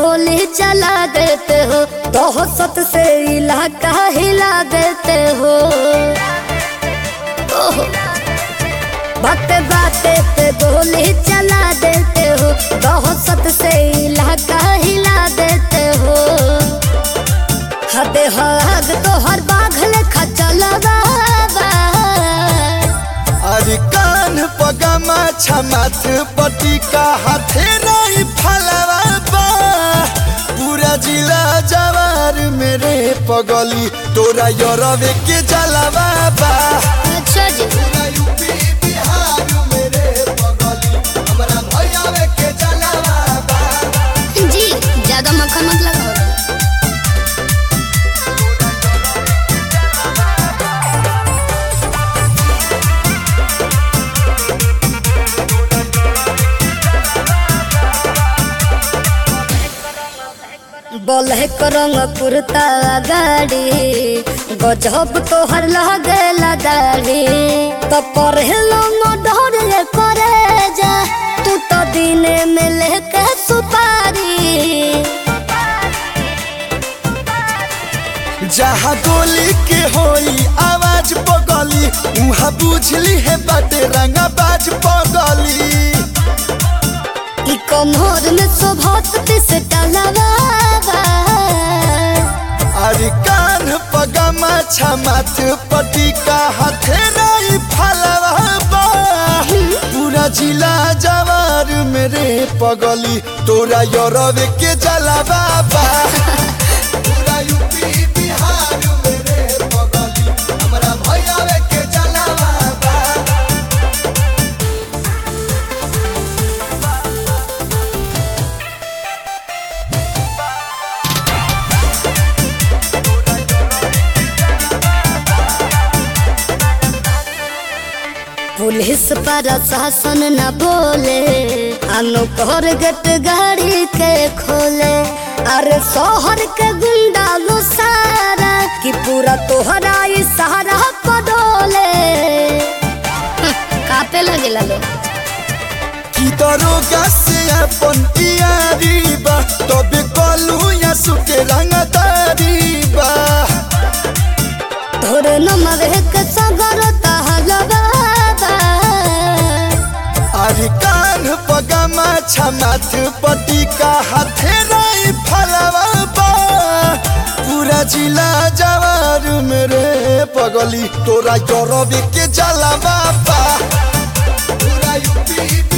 गोली चला देते हो दहशत से इलाका हिला देते हो ओहो बाते बाते पे गोली चला देते हो दहशत से इलाका हिला देते हो हदे हद तो हर बाघल खचलवा अरे कान पगमा छमाथ पटी का हाथे नहीं फलवा बा पूरा जिला जवार मेरे पगली तोरा यरवे के जलवा बा अच्छा जी पूरा यूपी बिहार मेरे पगली हमरा भैयावे के जलवा बा जी ज्यादा मक्खन मत लगाओ ब्लैक रंग कुर्ता गाड़ी गजब तोहर लगेला दाढ़ी तो पढ़लो डर करे जा तू तो दिने में लेके सुपारी जहाँ गोली के होई आवाज पगली उहाँ बुझली है बाटे रंगा बाज पगली ई कमर में शोभत से टलवा अरे कान पगमा छमाथ पटी का हाथे नहीं फलवा बा पूरा जिला जवार मेरे पगली तोरा यरवे के जलवा बा पूरा यूपी बिहार मेरे पगली हमरा भैयावे के जलवा बा पुलिस प्रशासन न बोले अनुकर गेट गाड़ी के खोले अरे शहर के गुंडा लो सारा कि पूरा तोहरा ई सहारा पडोले कापे लगेला लो की दरोगा से अपन यारी बा तबे कलू या सुके रंगदारी बा तोरे नमर के सगर तहलवा अरे कान पगमा छमाथ पटी का हाथे नहीं फलवा बा पूरा जिला जवार मेरे पगली तोरा यरवे के जलवा बा पूरा यूपी